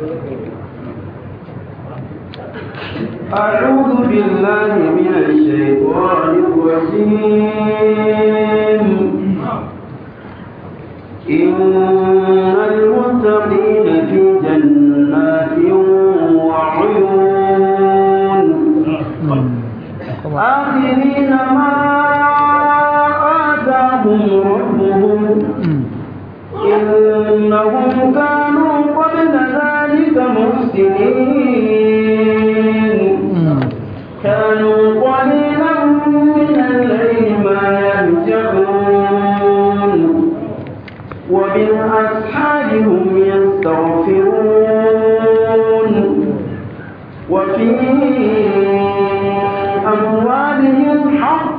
أعوذ بالله من الشيطان الرجيم إن المتقين في جنات وعيون آخرين ما آتاهم ربهم إنهم كانوا قبل ذلك محسنين كانوا قليلا من الليل ما يهجعون وبالأسحار هم يستغفرون وفي أموالهم حق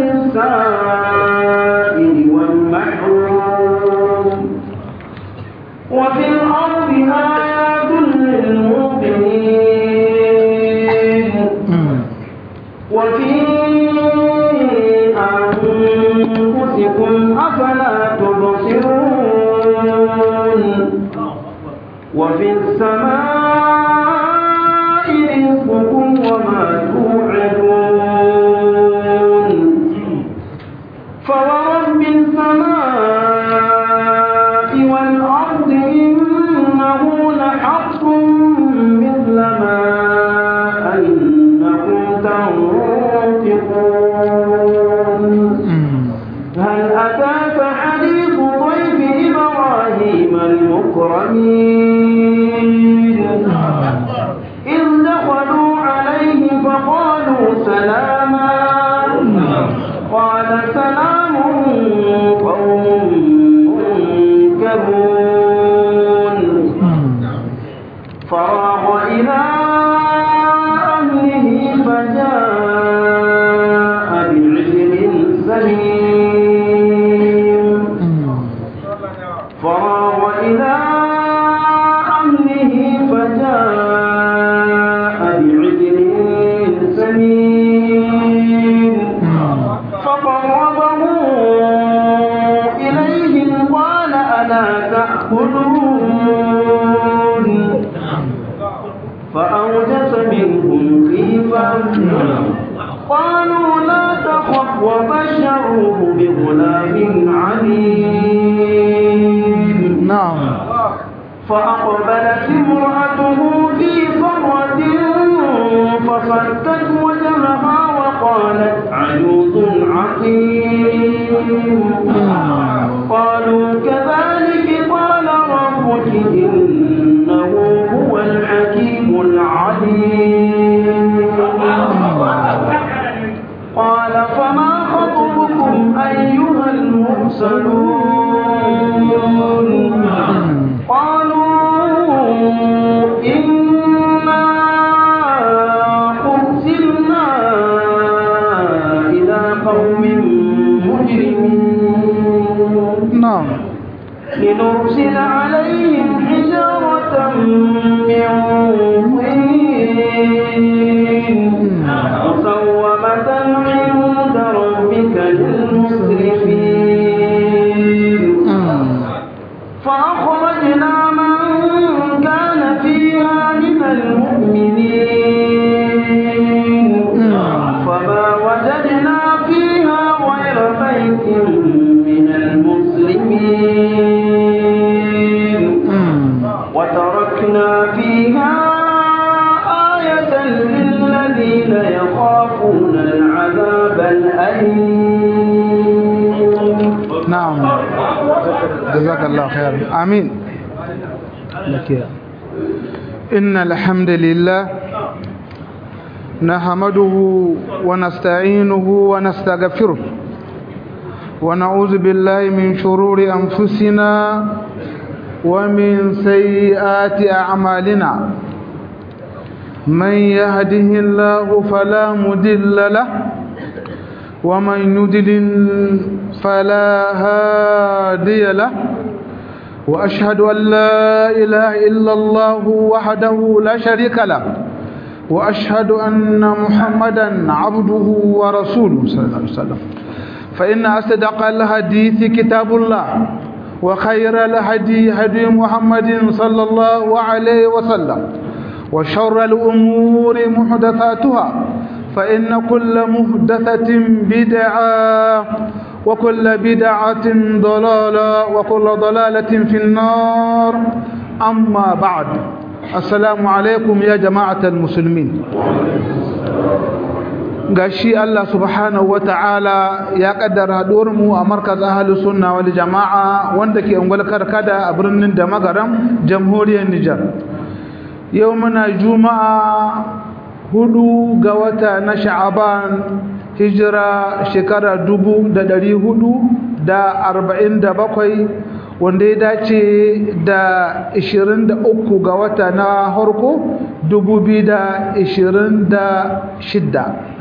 للسائل والمحروم وفي الأرض آيات للموقنين وفي أنفسكم أفلا تبصرون وفي السماء رزقكم وما توعدون فورب السماء والأرض إنه لحق مثل ما أنكم تنطقون هل أتاك حديث ضيف إبراهيم المكرمين إذ دخلوا عليه فقالوا سلاما قال سلام قوم منكرون فراغ إلى أهله فجاء بعجل سمين فراغ إلى أهله فجاء بعجل سمين فقربه إليهم قال ألا تأكلون فأوجس منهم خيفة قالوا لا تخف وبشروه بغلام عليم نعم فأقبلت امرأته في صرة فصدت وجهها وقالت عجوز عقيم قالوا كذلك قال ربك إنه هو الحكيم العليم قال فما خطبكم أيها المرسلون قالوا إنا أرسلنا إلى قوم مجرمين نعم لنرسل عليهم حجارة من طين مسومة عند ربك للمسرفين فأخرجنا من كان فيها من المؤمنين فما وجدنا فيها غير بيت من المسلمين وتركنا فيها آية للذين يخافون العذاب الأليم نعم جزاك الله خيرا آمين لك يا إن الحمد لله نحمده ونستعينه ونستغفره ونعوذ بالله من شرور أنفسنا ومن سيئات أعمالنا من يهده الله فلا مضل له ومن يضلل فلا هادي له وأشهد أن لا إله إلا الله وحده لا شريك له وأشهد أن محمدا عبده ورسوله صلى الله عليه وسلم فإن أصدق الحديث كتاب الله وخير الهدي هدي محمد صلى الله عليه وسلم وشر الأمور محدثاتها فإن كل محدثة بدعة وكل بدعة ضلالة وكل ضلالة في النار أما بعد السلام عليكم يا جماعة المسلمين gashi Allah subhanahu wata'ala ya kaddara mu a markaz ahlus sunna wal jama'a wanda ke ungwal karkada a birnin da magaram jamhuriyar Nijar yau muna juma'a hudu ga wata na sha'aban hijira shekara dubu da dari hudu da arba'in da bakwai wanda ya dace da ishirin da uku ga wata na harko dubu biyu da ishirin da shidda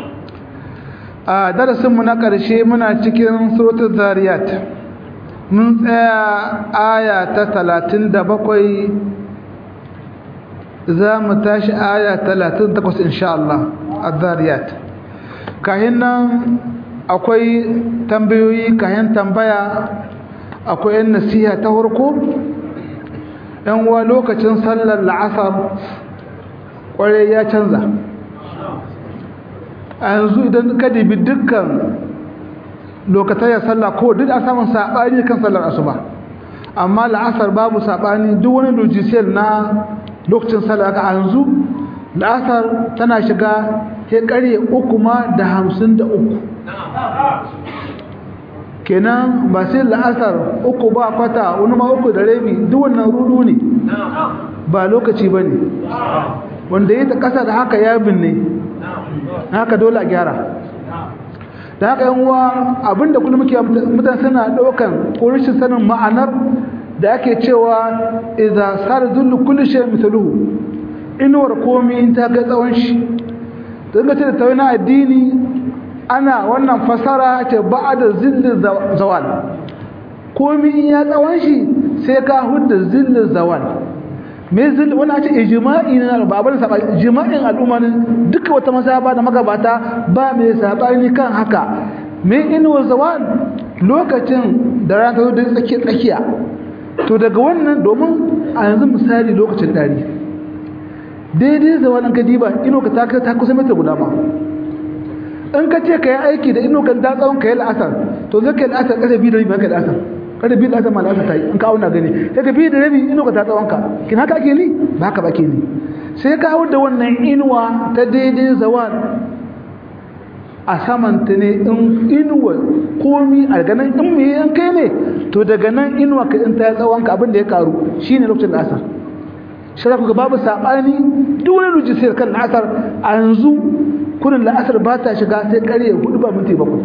a darasinmu na ƙarshe muna cikin suratul zariyat mun tsaya aya ta talatin da bakwai za mu tashi aya talatin takwas insha Allah a zariyat kayan nan akwai tambayoyi kayan tambaya akwai yan nasiha ta harko yan wa lokacin sallar la'asar kwarai ya canza a yanzu idan ka dibi dukkan lokacin ya sallah ko duk a samun saɓani kan sallar asuba amma la'asar babu saɓani duk wani lojisiyar na lokacin sallah a yanzu la'asar tana shiga sai ƙarye uku ma da hamsin da uku kenan ba sai la'asar uku ba kwata wani ma uku da rabi duk wannan rudu ne ba lokaci ba ne wanda ya ta ƙasa da haka ya binne haka dole a gyara da haka yan uwa abinda kullum muke mutane suna ɗaukan ko rashin sanin ma'anar da ake cewa idza sar zullu kulli shay mithluhu inuwar komi in ta ga tsawon shi don ga ce da tawai na addini ana wannan fasara ce ba da zillin zawal komi in ya tsawon shi sai ka hudda zillin zawal me zillin wani ce ijma'i na ba abin saba ijma'in al'umma ne duka wata masaba da magabata ba mai sabani kan haka me inuwar zawal lokacin da rana ta zo da tsakiya tsakiya to daga wannan domin a yanzu misali lokacin dari daidai zawalin kadiba ino ka ta kusa mita guda ma in ka ce ka yi aiki da ino kan datsawon ka yi la'asar to zai ka yi la'asar ƙasa biyu da rabi ka yi la'asar ƙasa biyu da la'asar ma la'asar ta yi in ka auna gani sai ka biyu da rabi ino ka datsawon ka kin haka ake ni ba haka ba ke ni sai ka hau da wannan inuwa ta daidai zawal a saman ta ne in inuwa komi a ganin in me yan kai ne to daga nan inuwa ka in ta yi tsawon ka abin da ya karu shine lokacin la'asar shi za ku ga babu saɓani duk wani rujisiyar kan la'asar a yanzu kurin la'asar ba ta shiga sai ƙarye hudu ba minti bakwai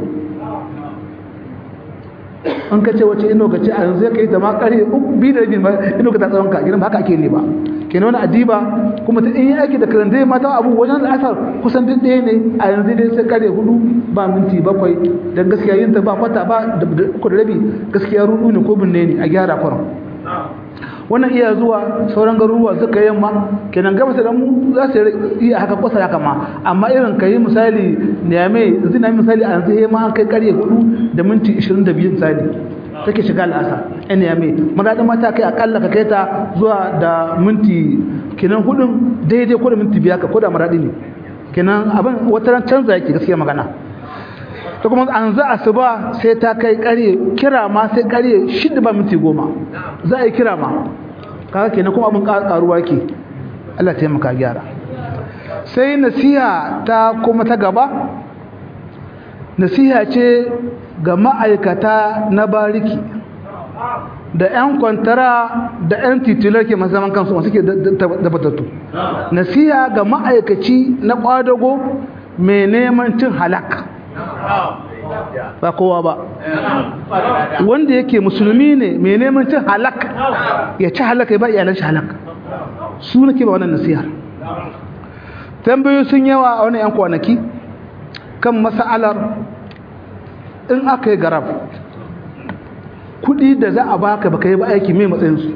an ka ce wace ino ka ce a yanzu ya kai ta ma ƙarye biyu da rabi ma ino ka ta tsawon ka gidan ba haka ake ne ba ke wani adiba kuma ta in yi aiki da karandai mata abu wajen la'asar kusan duk ɗaya ne a yanzu dai sai ƙarye hudu ba minti bakwai don gaskiya yin ta ba kwata ba da uku da rabi gaskiya rudu ne ko binne ne a gyara kwaron wannan iya zuwa sauran garuruwa suka yamma kenan gaba da mu za su iya haka kusa haka ma amma irin ka yi misali niyame zina misali a yanzu ma an kai karye hudu da minti 22 misali take shiga al'asa yan niyame magadin mata kai akalla ka kai ta zuwa da minti kenan hudun daidai ko da minti biyar ka ko da maradi ne kenan abin wata ran canza yake gaskiya magana ta kuma an za a su ba sai ta kai kare kira ma sai kare shida ba minti goma za a yi kira ma kaga kenan kuma abin karuwa ke Allah ta taimaka gyara sai nasiha ta kuma ta gaba nasiha ce ga ma'aikata na bariki da 'yan kwantara da 'yan titular ke mazaman kansu masu ke tabbatattu nasiha ga ma'aikaci na kwadago mai neman cin halak ba kowa ba wanda yake musulmi ne mai neman cin halak ya ci halak ya ba iyalan shi halak su nake ba wannan nasihar tambayoyi sun yawa a wani 'yan kwanaki kan mas'alar in aka yi garab kudi da za a baka baka yi ba aiki mai matsayinsu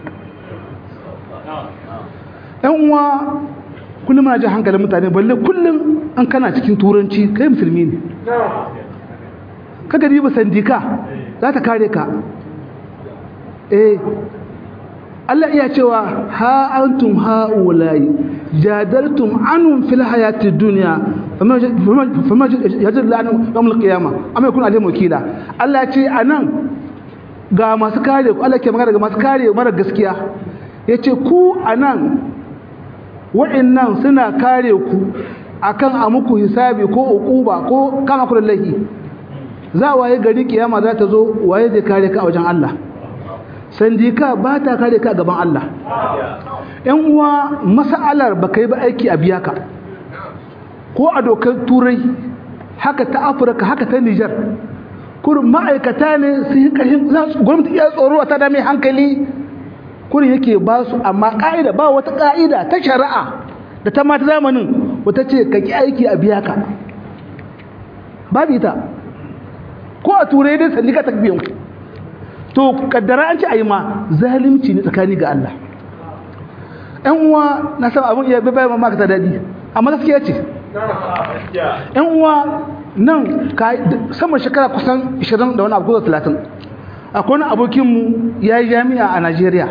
yan uwa kullum na ji hankalin mutane balle kullum an kana cikin turanci kai musulmi ne kaga riba sandika za ta kare ka eh Allah iya cewa ha antum haulai jadaltum anhum fil hayati dunya fama yajid lanu yawmul qiyama amma yakun alayhi wakila Allah ya ce anan ga masu kare ku Allah ke magana ga masu kare mara gaskiya yace ku anan wa'annan suna kare ku akan a muku hisabi ko uquba ko kama ku lallahi za waye gari kiyama za ta zo waye zai kare ka a wajen Allah sandika ba ta kare ka gaban Allah ‘yan uwa masa'alar ba ka yi ba aiki a biya ka ko a dokar turai haka ta afirka haka ta nijar kurin ma'aikata ne su yi ƙarshen gwamnati iya tsoro a ta dame hankali kurin yake ba su amma ƙa'ida ba wata ƙa'ida ta shari'a da ta mata zamanin wata ce ka ki aiki a biya ka babu ita ko a turai dai sandika ta biyan ku to kaddara an ce a yi ma zalimci ne tsakani ga Allah ‘yan uwa na san abin iya bai bayan maka ta daɗi amma gaskiya ce ‘yan uwa nan saman shekara kusan 20 da wani abu kusa 30 akwai wani abokinmu ya yi jami'a a najeriya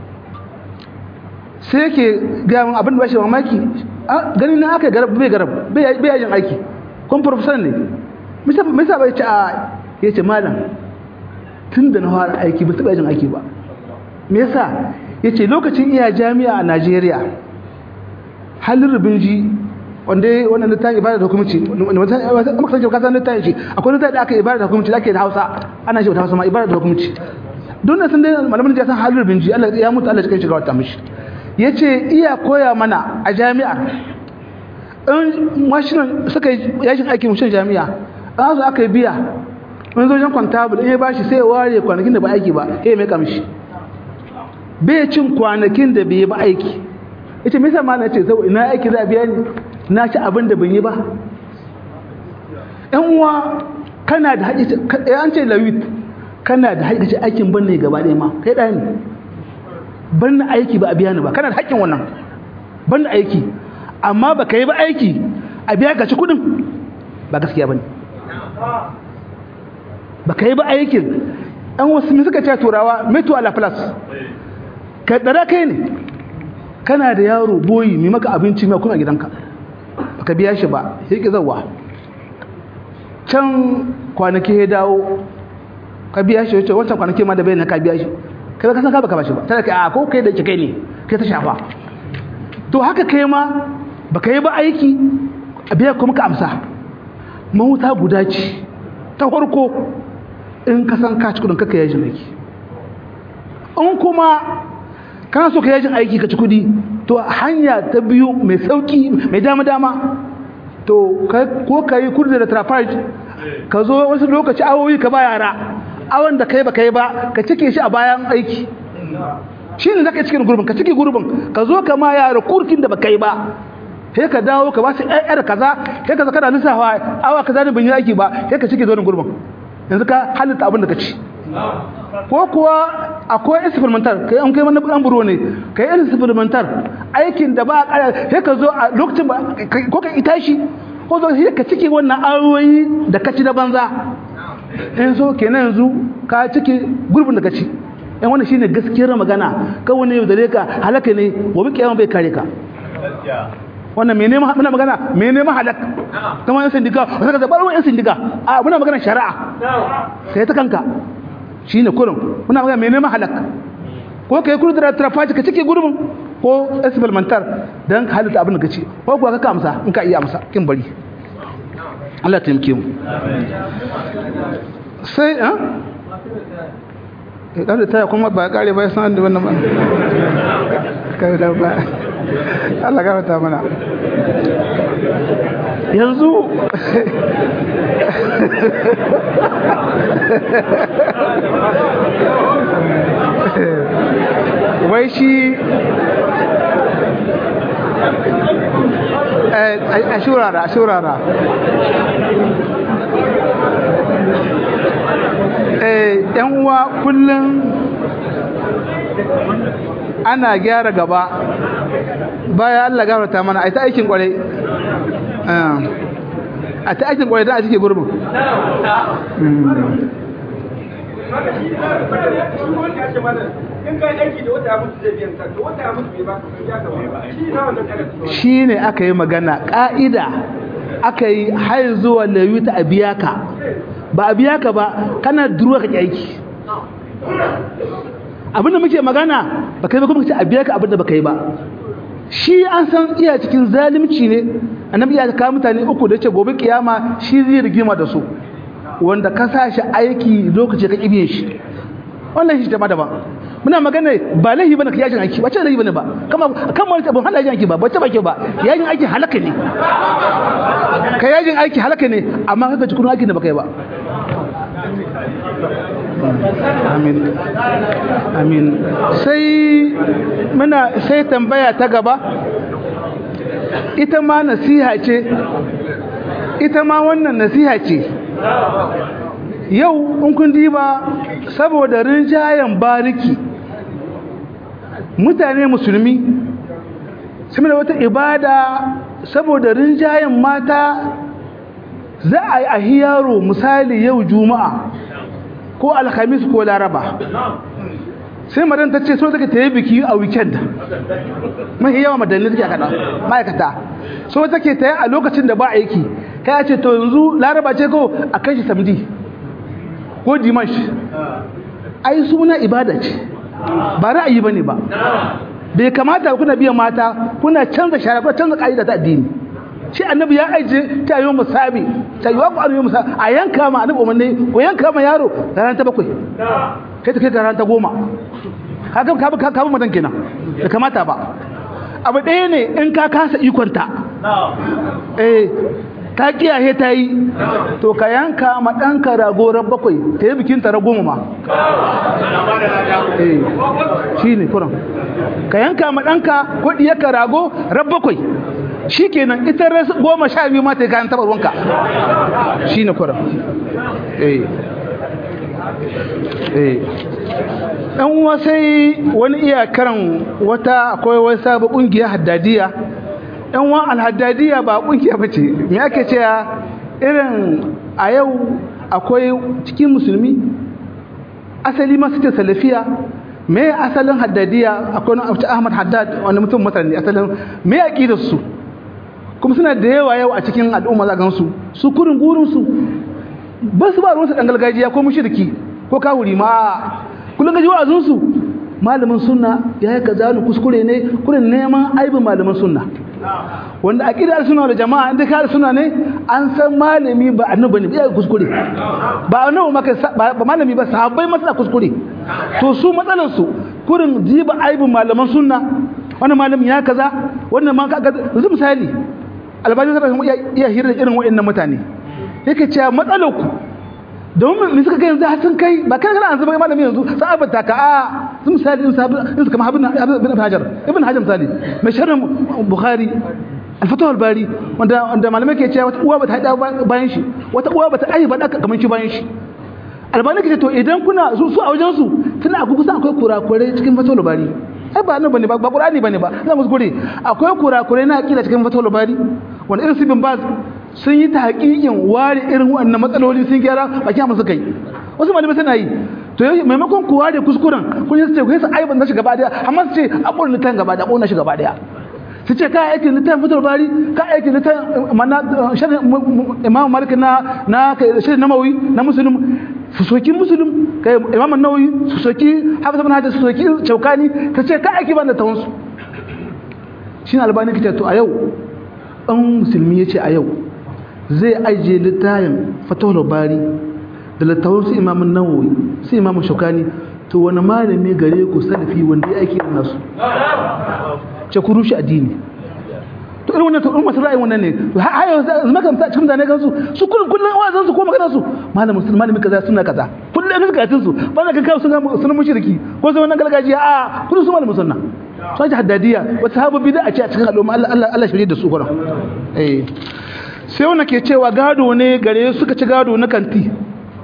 sai yake gamin abin da ba shi mamaki gani na aka garab bai garab bai yajin aiki kuma profesor ne misa bai ce a ya ce malam tun da na fara aiki ba taɓa yajin aiki ba me yasa ya ce lokacin iya jami'a a najeriya halin rubinji wanda wannan littafin ibada da hukumci maka sanke kasan littafin shi akwai littafin da aka ibada da hukumci da ake da hausa ana shi wata hausa ma ibada da hukumci don da sun dai malamin da ya san halin rubinji allah ya mutu allah ya kai shiga wata mishi ya ce iya koya mana a jami'a in mashinan suka yi yashin aikin mashin jami'a an zo aka yi biya wani zojen kwantabul in ya bashi sai ya ware kwanakin da ba aiki ba ya mai kamshi bai cin kwanakin da bai ba aiki ita misa ma na ce sau ina aiki za a biya ni na ci abin da ban yi ba yan uwa kana da haƙi an ce lawit kana da haƙi aikin ban ne gaba ɗaya ma kai ɗaya ne ban na aiki ba a biya ni ba kana da haƙƙin wannan ban na aiki amma ba ka yi ba aiki a biya ka ci kuɗin ba gaskiya ba ne ba ka yi ba aikin ɗan wasu mai suka ce turawa metu ala plus ka ɗara kai ne kana da yaro boyi mai maka abinci mai kuma gidanka ba ka biya shi ba ya ƙi zawa can kwanaki ya dawo ka biya shi wacce wancan kwanaki ma da bai na ka biya shi kai ka san ka baka ba shi ba tana kai a ko kai da kai ne kai ta shafa to haka kai ma baka yi ba aiki a biya kuma ka amsa mahuta guda ce ta farko in ka san ka ci kudin kaka yajin aiki in kuma kana so ka yajin aiki ka ci kudi to hanya ta biyu mai sauki mai dama dama to ko ka yi kurda da trafaj ka zo wasu lokaci awoyi ka ba yara awon da kai ba kai ba ka cike shi a bayan aiki shi ne zaka cikin gurbin ka cike gurbin ka zo ka ma yara kurkin da ba kai ba sai ka dawo ka ba su ƴaƴar kaza sai ka zaka da lissafa awa kaza ne ban yi aiki ba sai ka cike zonin gurbin yanzu ka halitta abin da ka ci ko kuwa akwai experimental kai an kai wani dan buro ne kai experimental aikin da ba a kara sai ka zo a lokacin ba ko ka ita shi ko zo sai ka cike wannan ayoyi da ka ci da banza in so kenan yanzu ka cike gurbin da ka ci yan wannan shine gaskiyar magana kawai ne da ka halaka ne gobe kiyama bai kare ka wannan me neman muna magana me neman halak kamar yan sindika wata ka zabar yan sindika a muna magana shari'a sai ta kanka shine kurum muna magana me neman halak ko kai kudu da trafaci ka cike gurbin ko experimental dan ka halitta abin da kace ko kuwa ka amsa in ka iya amsa kin bari Allah ta yimke mu sai ha eh dan da taya kuma ba kare ba san da wannan ba kai da ba Allah ka fata mana yanzu wai shi a shurara a shurara yan uwa kullum ana gyara gaba baya Allah gafarta mana ai ta aikin kwarai a ta aikin kwarai da a cike gurbin shi ne aka yi magana ƙa'ida aka yi har zuwa layuta a biya ka ba a biya ka ba kana duruwa ka ƙi aiki abinda muke magana ba kai ba kuma ce a biya ka abinda ba kai ba shi an san iya cikin zalimci ne annabi ya kawo mutane uku da ce gobe kiyama shi zai rigima da su wanda ka sa shi aiki lokaci ka kibiye shi wannan shi daban daban muna magana ba laifi bane ka yajin aiki ba ce laifi bane ba kama kan wani abin hana yajin aiki ba ba ce ba ke ba yajin aiki halaka ne ka yajin aiki halaka ne amma kaga cikin aikin da baka yi ba amin amin sai muna sai tambaya ta gaba ita ma nasiha ce ita ma wannan nasiha ce yau in kun diba saboda rinjayen bariki mutane musulmi sun da wata ibada saboda rinjayen mata za a yi a hiyaro misali yau juma'a ko alhamis ko laraba sai madan ta ce so take ta yi biki a weekend mahi yawa madanni take kada ma'aikata so take ta yi a lokacin da ba aiki kai ya ce to yanzu laraba ce ko a kai shi samdi ko dimash ai suna ibada ce ba ra'ayi bane ba bai kamata kuna biyan mata kuna canza shara kuna canza ka'ida ta addini shi annabi ya aije ta yi musabi ta yi wa ku annabi musabi a yanka ma annabi umarni ko yanka ma yaro ranar ta bakwai kai ta kai ranar ta goma haka ka ka ka madan kenan da kamata ba abu ɗaya ne in ka kasa ikonta eh ta kiyaye ta yi to ka yanka ma ɗanka ragorar bakwai ta yi bikin ta goma ma eh shi ne kuran ka yanka ma ɗanka ko ɗiyarka rago rab bakwai shi kenan ita ras goma sha biyu ma ta yi kayan taɓa ruwanka shi ne kuran eh eh ɗan uwa sai wani iyakaran wata akwai wani sabu ƙungiya haddadiya ɗan uwa alhaddadiya ba ƙungiya ba ce me ake cewa irin a yau akwai cikin musulmi asali masu ce salafiya me asalin haddadiya akwai wani ahmad haddad wani mutum mutane asalin me aƙidar su kuma suna da yawa yau a cikin al'umma za gansu su kurin gurinsu ba su ba ruwansu ɗan gargajiya ko mushriki ko kawuri ma kullum gaji wa'azinsu malamin sunna ya yi kaza ni kuskure ne kurin neman aibin malamin sunna wanda a ƙidar suna da jama'a inda ka suna ne an san malami ba annabi ne ya kuskure ba annabi maka ba malami ba sahabbai masa kuskure to su matsalar su kurin jiba aibin malaman sunna wannan malami ya kaza wannan ma kaga yanzu misali albani sai iya hira irin waɗannan mutane yake cewa matsalar ku domin me suka kai yanzu har sun kai ba kan kana an zama malami yanzu sahabata ka a sun misali in sahabi in suka mahabin ibn hajar ibn hajar misali mai sharhin bukhari al-fatah al-bari wanda wanda malamai ke cewa wata uwa bata haida bayan shi wata uwa bata aiba da kamar shi bayan shi albani ke to idan kuna su su a wajen su tana akwai kusa akwai kurakure cikin fatah al-bari ai ba nan bane ba ba qur'ani bane ba za mu gure akwai kurakure na akida cikin fatah al-bari wanda irin su bin baz sun yi ta haƙiƙin ware irin waɗannan matsaloli sun gyara ba kiyama suka yi wasu malamai suna yi to maimakon ku ware kuskuren kun yi su ce ku yi su aiban na shi gaba daya amma su ce a ƙona litan gaba daya ƙona shi gaba daya su ce ka aikin litan fitar bari ka aikin litan mana shirin imam malik na na shirin namawi na musulun su soki musulun kai imam nawawi su soki hafiz ibn hajar su soki shaukani ka ce ka aiki ban da tawonsu shi ne albani kace to a yau ɗan musulmi ya ce a yau zai ajiye littafin fatawar bari da littafin su imamun nawawi su imamun shukani to wani malami gare ku salafi wanda ya aiki da nasu ce ku rushe addini to irin wannan to irin masu ra'ayin wannan ne to har yau zama kan cikin zane gansu su kullum kullum wazan su ko magana su malamin sun malamin kaza suna kaza kullum su karatun su ba za ka kawo sun sunan mushriki ko sai wannan gargajiya a kullum su malamin sunna sai haddadiya wata sahabu bid'a a ce a cikin al'umma Allah Allah Allah shirye da su kuma eh sai wanda ke cewa gado ne gare suka ci gado na kanti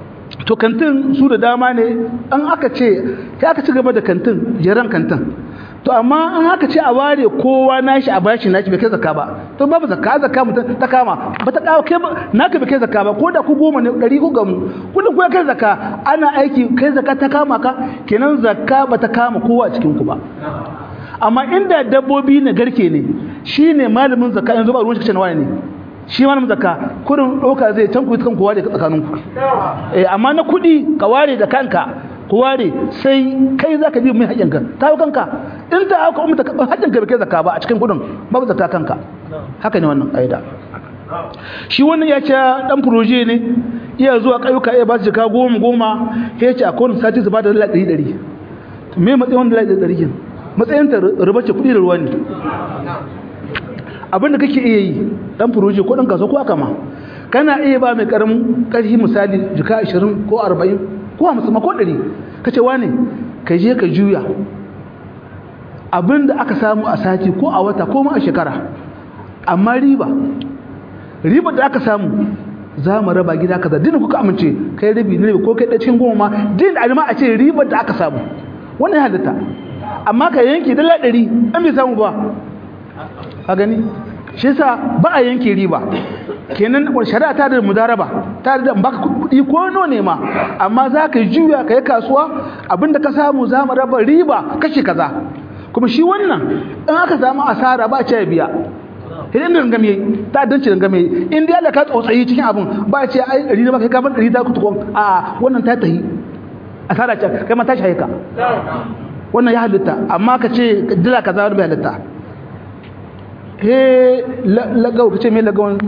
to kantin su da dama ne an aka ce ya aka ci gaba da kantin jeran kantin to amma an aka ce a ware kowa nashi a bashi nashi bai kai zakka ba to babu zakka zakka mutum ta kama ba ta kawo kai naka bai kai zakka ba ko da ku goma ne ɗari ku gamu kudin ku ya kai zakka ana aiki kai zakka ta kama ka kenan zakka ba ta kama kowa a cikin ku ba amma inda dabbobi na garke ne shine malamin zakka yanzu ba ruwan shi kace wani ne shi malamin zakka kurin ɗauka zai can ku yi kan kowa da tsakaninku eh amma na kuɗi ka ware da kanka ku ware sai kai za ka ji mai haƙƙinka ta hau kanka in ta hauka umta haƙƙinka bai kai zakka ba a cikin kuɗin babu zakka kanka haka ne wannan ƙa'ida shi wannan ya ce ɗan furoje ne iya zuwa ƙauyuka iya ba su jika goma goma ya ce a kowane sati su ba da dala ɗari ɗari me matsayin wanda dala ɗari ɗari matsayin ta rubar ce kuɗi da ruwa ne abin da kake iya yi ɗan furoje ko ɗan kaso ko aka ma kana iya ba mai ƙaramin ƙarfi misali jika ashirin ko arba'in ko hamsin ma ko ɗari ka ce wane ka je ka juya abin da aka samu a sati ko a wata ko ma a shekara amma riba riba da aka samu za mu raba gida kaza din kuka amince kai rabi ne ko kai da cikin goma ma din alma a ce riba da aka samu wannan halitta amma ka yanke dala ɗari an bai samu ba a gani shi yasa ba a yanke riba kenan shari'a ta da mudaraba ta da baka kuɗi ko no ne ma amma za ka juya ka yi kasuwa abinda ka samu za mu raba riba kashe kaza kuma shi wannan in aka samu asara ba ce biya idan da rangame ta danci rangame in dai Allah ka tsotsayi cikin abin ba ce ai ɗari na ba kai ka ban ɗari ta kutukon a wannan ta tahi asara ce kai ma ta shaye ka wannan ya halitta amma ka ce dila kaza wani bai halitta he lagawa ka ce mai lagawan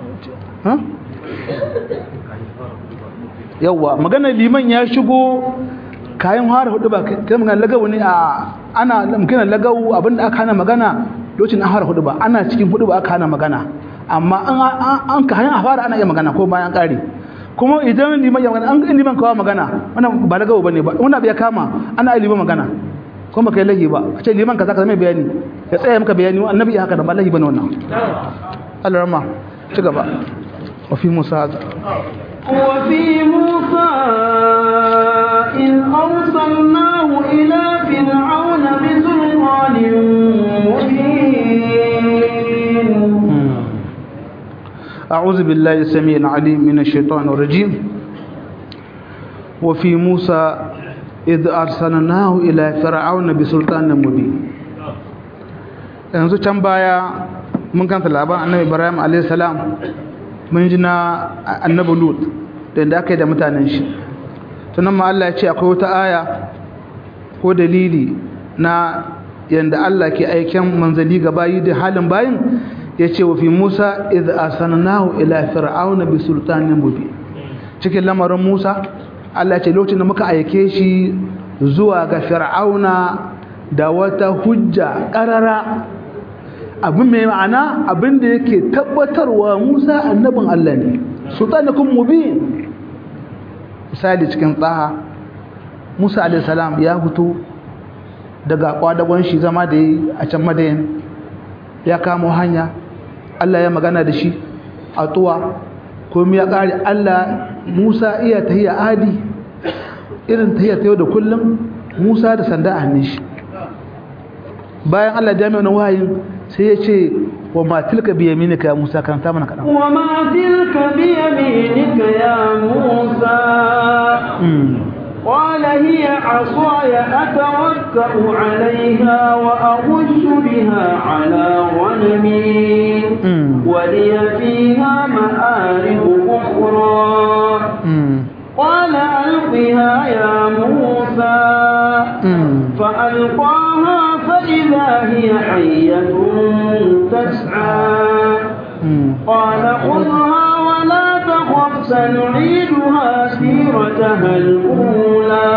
yawwa magana liman ya shigo kayan hara hudu ba kai magana lagawa ne a ana magana lagawa abinda aka hana magana lokacin an hara hudu ba ana cikin hudu ba aka hana magana amma an ka hanyar fara ana iya magana ko bayan kare kuma idan liman ya magana an ga liman kawo magana wannan ba lagawa bane ba wannan bai kama ana iya liman magana kuma kai lahi ba a ce liman kaza kaza mai bayani ya tsaya maka bayani annabi ya haka da ba lahi bane wannan Allah rama ci gaba wa fi musa وفي موسى إذ أرسلناه إلى فرعون بسلطان مبين أعوذ بالله السميع العليم من الشيطان الرجيم وفي موسى إذ أرسلناه إلى فرعون بسلطان مبين yanzu can baya mun kanta labarin annabi ibrahim a.s. mun ji na annabi lut da inda aka yi da mutanen shi tunan ma Allah ya ce akwai wata aya ko dalili na yanda Allah ke aiken manzali ga bayi da halin bayin ya ce wa fi musa idh asannahu ila fir'auna bi sultanin mubin cikin lamarin musa Allah ce lokacin da muka aike shi zuwa ga fir'auna da wata hujja ƙarara abin mai ma'ana abin da yake tabbatarwa musa annabin Allah ne sultanikun mubin misali cikin tsaha musa alaihissalam ya fito daga kwadagon shi zama da yi a can madayin ya kamo hanya Allah ya magana da shi a tuwa komi ya ƙari Allah Musa iya tahiya adi irin tahiya ta yau da kullum Musa da sanda a hannun shi bayan Allah jami'a na wahayin sai ya ce wa ma tilka bi yaminika ya Musa karanta mana kaɗan wa ma tilka bi yaminika ya Musa قال هي عصاي أتوكأ عليها وأغش بها على غنمي ولي فيها مآرب أخرى قال ألقها يا موسى فألقاها فإذا هي حية تسعى قال خذها ولا تخف سنعيدها سيرتها الأولى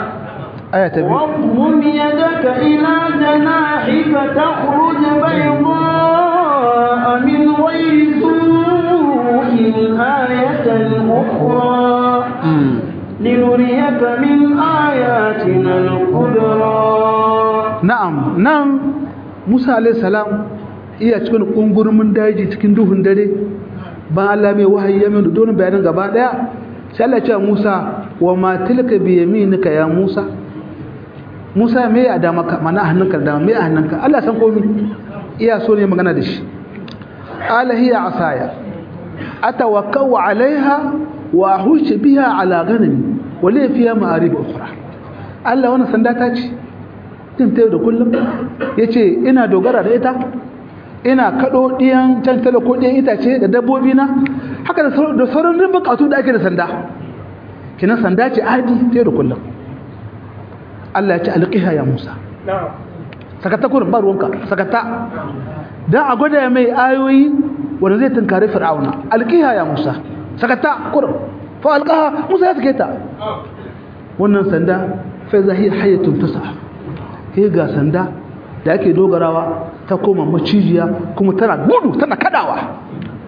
واضم يدك إلى جناحك تخرج بيضاء من غير سوء آية أخرى لنريك من آياتنا الكبرى نعم نعم موسى عليه السلام iya cikin kungurmin daji cikin duhun dare ba Allah mai wahayi ya mai don bayanan gaba daya sai Allah ya ce Musa wa ma tilka bi yaminika ya Musa Musa me ya da maka mana a hannunka da me a hannunka Allah san komai iya so ne magana da shi ala hiya asaya atawakkau alaiha wa ahush biha ala ghanami wa li fiha ma'arib ukhra Allah wannan sanda ta ce din tayo da kullum yace ina dogara da ita ina kado diyan can talako diyan itace da dabbobi na haka da sauran rin bukatu da ake da sanda kina sanda ce adi tayo da kullum Allah ya ce alqiha ya Musa sakata kurin ba ruwanka sakata dan a gwada mai ayoyi wanda zai tunkari fir'auna alqiha ya Musa sakata kurin fa alqaha Musa ya sake ta wannan sanda fa zahi hayatun tas'a he ga sanda da ake dogarawa ta koma macijiya kuma tana gudu tana kadawa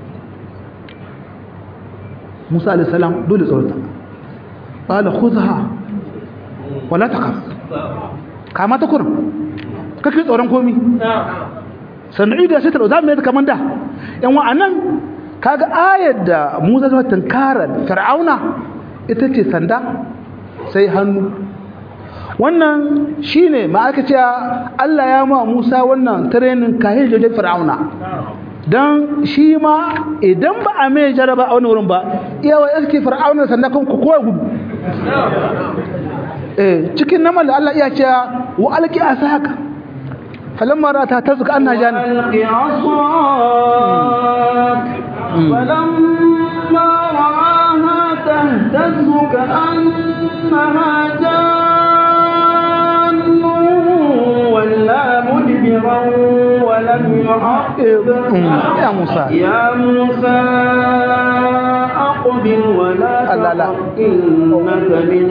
Musa alayhi salam dole tsorata qala khudha wala taqaf kama ta kurin kake tsoron komi sannan da sai ta za mu yi kamar da yan wa'annan kaga ayar da Musa zama tunkara Fir'auna ita ce sanda sai hannu wannan shine ma'aikaciya Allah ya ma Musa wannan training kahin jojen Fir'auna dan shi ma idan ba a mai jaraba a wani wurin ba iyawa iske Fir'auna sanda kan ku kowa gudu eh cikin namal Allah iya cewa wa alqi asaka falamma ra'ata tazka anna jana alqi asak falamma ra'aha tahtazzu ka'annaha jannu walla mudbiran wa lam yu'aqib ya Musa ya Musa أقبل ولا لا لا. تخف إنك من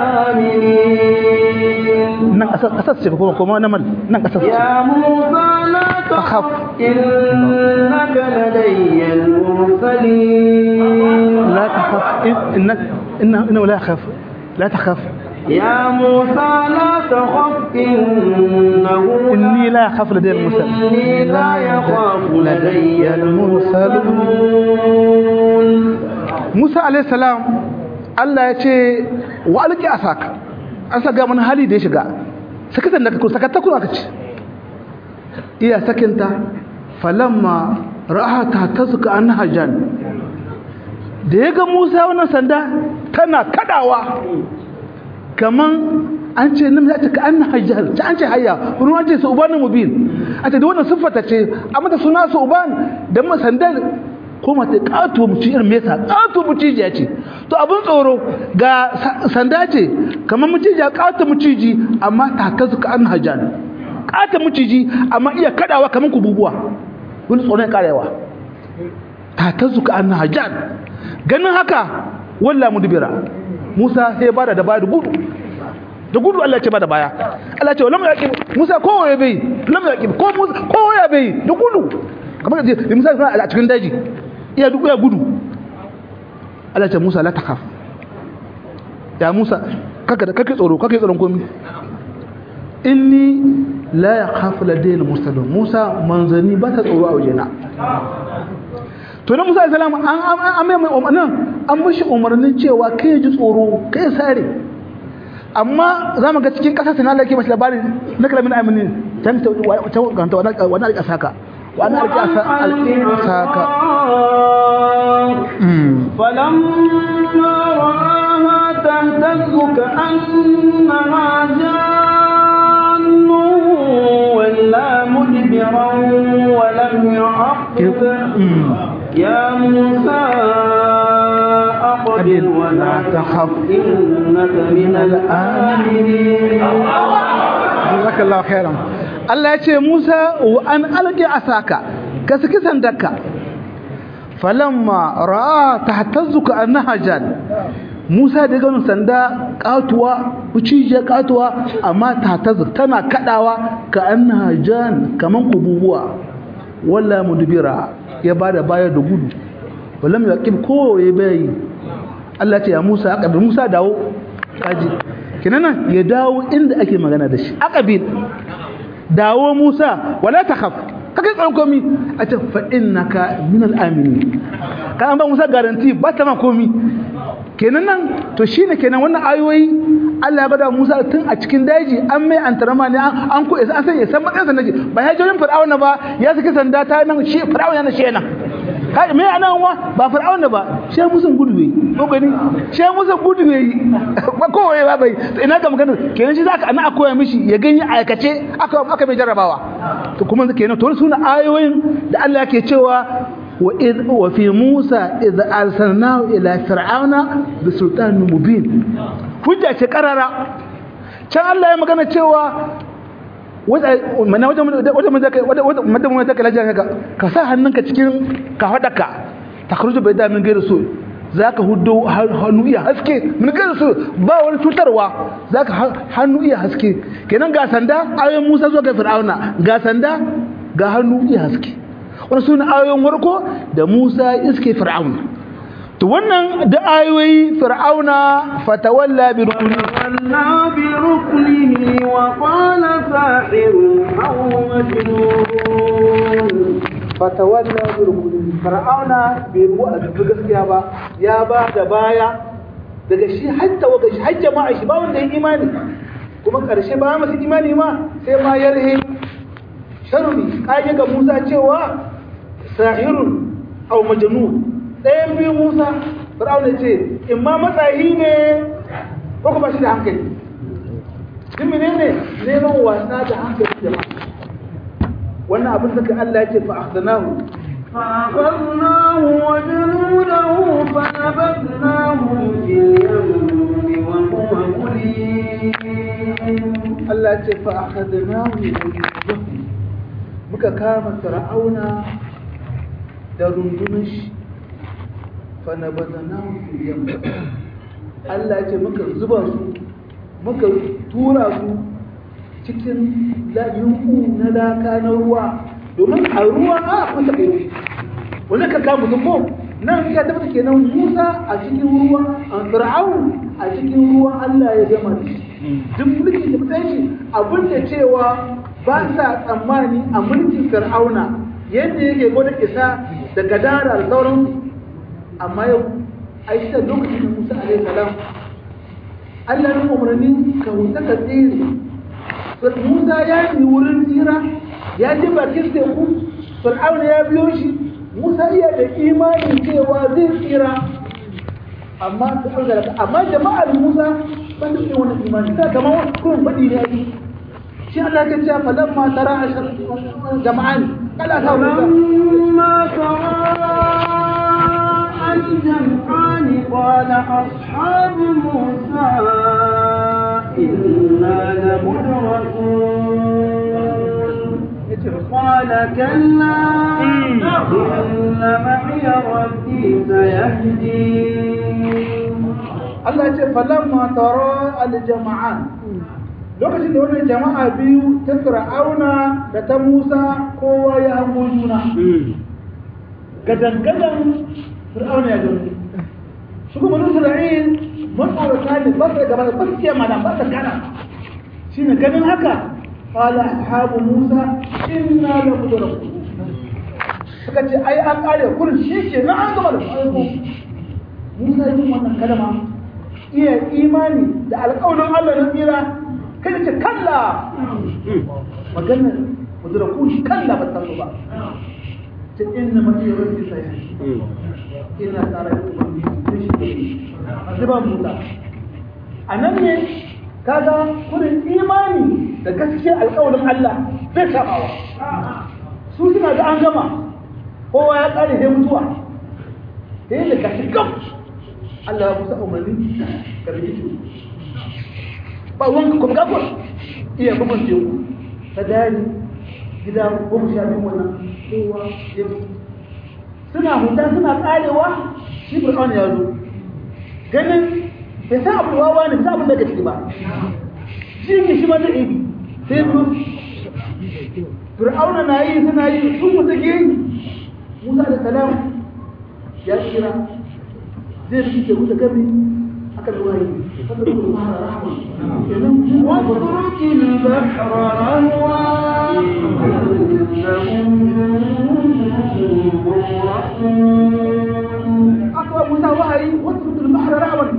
الآمنين nan kasar kasar ce kuma kuma namal nan kasar ce يا موسى لا تخف. تخف إنك لدي المرسلين لا تخف إنك إنه إنه لا يخاف لا تخاف يا موسى لا تخف إنه إني لا أخاف لدي المرسل إني لا يخاف لدي المرسلون المرسلون Musa alayhi salam Allah ya ce wa alqi asaka an saka mana hali da ya shiga sakatan da ka sakata kuma aka ce iya sakinta falamma ra'ata tazka annaha jan da ya ga Musa wannan sanda tana kadawa kaman an ce nan ta ka annaha jan ta an ce hayya wani an ce suban mubin a ce da wannan siffata ce amma da suna suban da ma sandal ko mata kato muci irin mesa kato mucijiya ce to abin tsoro ga sa- sanda ce kamar mucijiya kato muciji amma ta kazu ka an hajjan kato muciji amma iya kadawa kamar kububuwa wani tsoron karewa ta kazu ka an hajjan ganin haka walla mudbira Musa sai bada da baya da gudu da gudu Allah ce bada baya Allah ce lam yaqib Musa ko ya bai lam yaqib ko Musa ko ya bai da gudu kamar da Musa a cikin daji iya duk ya gudu Allah ce Musa la takhaf ya Musa kaka da kake tsoro kake tsoron komai inni la yakhafu ladayna mursalun Musa manzani ba ta tsoro a wajena to na Musa alaihi salam an an an mai umarnin an mishi umarnin cewa kai ji tsoro kai sare amma za mu ga cikin ƙasa sai Allah ke mashi labari na kalamin amini can ta ta wani wani alƙa saka wani alƙa saka فلما رآها تهتز كأنها جان ولا مدبرا ولم يعقب يا موسى أقبل ولا تخف إنك من الآمنين jazakallahu khairan Allah ya ce Musa wa an alqi asaka ka saki sandarka falamma ra'a tahtazuka annaha jan Musa da ganin sanda katuwa ucije katuwa amma tahtazu tana kadawa ka annaha jan kaman kububuwa walla mudbira ya bada baya da gudu walam yaqib ko ya bayi Allah ce ya Musa aqabil Musa dawo kaji kinan ya dawo inda ake magana da shi aqabil dawo Musa wala takhaf kake tsaron komi a ce fa innaka min al-aminin ka an ba Musa garanti ba ta ma komi kenan nan to shine kenan wannan ayoyi Allah ya bada Musa tun a cikin daji an mai antarama ne an ko an san ya san matsayin sanda ba ya jirin fir'auna ba ya saki sanda ta nan shi fir'auna yana shi nan kai me ana wa ba fir'auna ba shi Musa gudu bai ko gani shi Musa gudu bai ba kowaye ba bai ina ga magana kenan shi zaka ana koya mishi ya gani aikace aka aka mai jarrabawa to kuma kenan to suna ayoyin da Allah yake cewa وإذ وفي موسى إذ أرسلناه إلى فرعون بسلطان مبين hujja ce karara can Allah ya magana cewa mana wajen wajen wajen ka lajiyar ka ka sa hannunka cikin ka haɗaka ta karuju bai damin gairu so za ka hudu hannu iya haske min gairu so ba wani cutarwa za ka hannu iya haske kenan ga sanda ayoyin musa zuwa ga fir'auna ga sanda ga hannu iya haske wani suna ayoyin warko da musa iske fir'auna to wannan da ayoyi fir'auna fatawalla bi rukuni fatawalla bi ruknihi wa qala sahirun aw majnun fatawalla bi rukuni fir'auna bai ruwa a gaskiya ba ya ba da baya daga shi hatta wa shi har jama'a shi ba wanda ya imani kuma karshe ba masu imani ma sai ma yarhe sharri kage ga Musa cewa sahirun aw majnun ɗayan biyu Musa Fir'aun ce in ma matsayi ne ko kuma shi da hankali din menene neman wasa da hankali jama'a wannan abin da Allah ya ce fa akhdanahu فأخذناه وجنوده فنبذناهم في اليم وهو مليم Allah ya ce fa akhadnahu muka kama fir'auna da rundunar shi fa nabadanahu fil yam Allah ya ce muka zuba su muka tura su cikin layunku na laka na ruwa domin a ruwa a kusa kai wani ka kama mutum ko nan ya tabbata kenan Musa a cikin ruwa an fir'aun a cikin ruwa Allah ya gama da shi duk mulki da mutane shi abin da cewa ba sa tsammani a mulkin fir'auna yadda yake gwada isa da gadara da sauran amma yau a yi ta lokacin da musa alaihi salam allah ya umarni ka huta ka tsere musa ya yi wurin tsira ya ji bakin teku fir'auna ya biyo shi musa iya da imanin cewa zai tsira amma amma jama'ar musa ban da wani imani ta kamar kuma faɗi ne yi shi Allah ya ce falan ma tara ashar jama'an kala ta فلما تراءى الجمعان قال أصحاب موسى إنا لمدركون قال كلا إن معي ربي سيهدين Allah ya ce falamma tara al-jama'an lokacin da wannan jama'a biyu ta Fir'auna da ta Musa kowa ya hango juna gadan-gadan Fir'auna ya gani su kuma Isra'il mun aurata ne ba su gaba da baskiya mana ba ta gana shine ganin haka qala ashabu Musa inna la mudrakun suka ce ai an kare kurin shi ke na an gaba da Musa yin wannan kalma iya imani da alƙawarin Allah na tsira kada ce kalla maganar mudurakun kalla ba ta ba ta inna mafi rabbi sai ina tsara da ubangiji da shi a zuba muta a nan ne kaga kudin imani da gaskiya alƙawarin Allah zai kamawa su suna da an gama kowa ya ƙare sai mutuwa sai da gashi gam Allah ya musa umarni ka rike shi ba wanka kuma gafar iya bugun teku ta dari gida goma sha biyu wannan kowa ya bi suna huta suna karewa shi fir'auna ya zo ganin bai sa abu wawa ne sa abin da ciki ba shi ne shi ma ta ibi sai zo fir'auna na yi suna yi sun mutu ke yi musa da salam ya kira zai fi ke wuce gami akan ruwaye واترك البحر رهوا إنهم aka musa wahayi wasu mutum bahar rawan